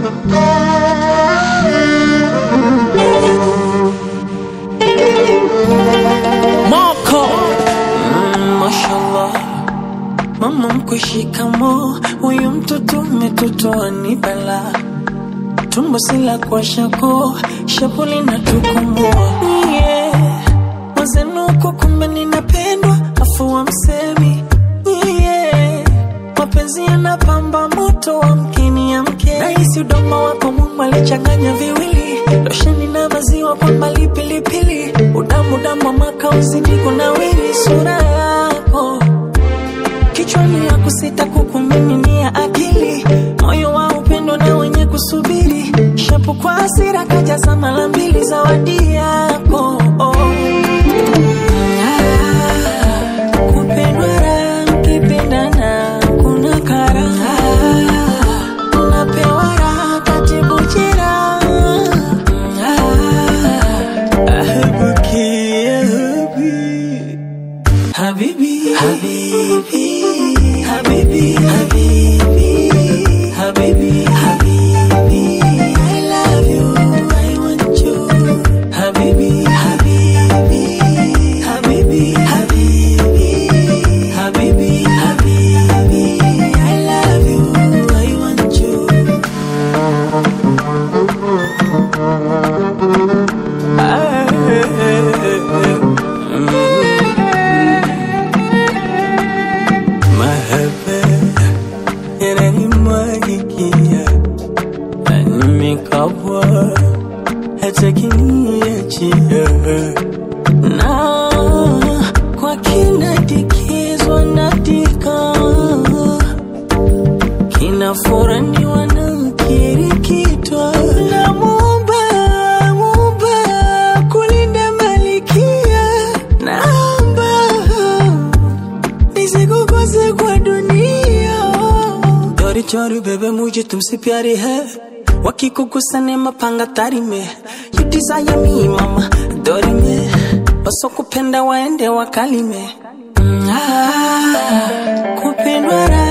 Moko mm, mashallah mama mkwe shikamo huyu mtoto umetotoa ni bala tumbo sila kwa shako shapuli na tukumua yeah. wazenuko kumbe ninapendwa afu wa msemi yeah. mapenzi yanapamba moto wa mkini ya mke nahisi udoma wako mungu alichanganya viwili losheni na maziwa kwa mbali pilipili udamu damu wa makauzi niko na wili sura yako kichwani ya kusita kukumiminia akili moyo wa upendo na wenye kusubiri shapu kwa hasira kajaza mara mbili zawadi yako oh. Ah, kupendwa raha, mkipendana kuna karaha unapewa raha katibu jeraha Ah, ahabuki, ahabi. Habibi, Habibi, Habibi, Habibi, Habibi, Habibi. I love you, I want you. Habibi, Habibi, Habibi, Habibi, Habibi, Habibi. I love you, I want you. Mahaba yananimwagikia na nimekabwa hata kiniachia na kwa kinadikizwa natika kinafuraniwa na kirikitwa na muumba muumba kulinda malikia naomba nisikukose kwa dunia चोरी चोरी बेबे मुझे तुमसे प्यारी है वकी को गुस्सा ने mapanga tari me you desire me mama dori me wasokupenda waende wakalime mm, ah, kupendwa raha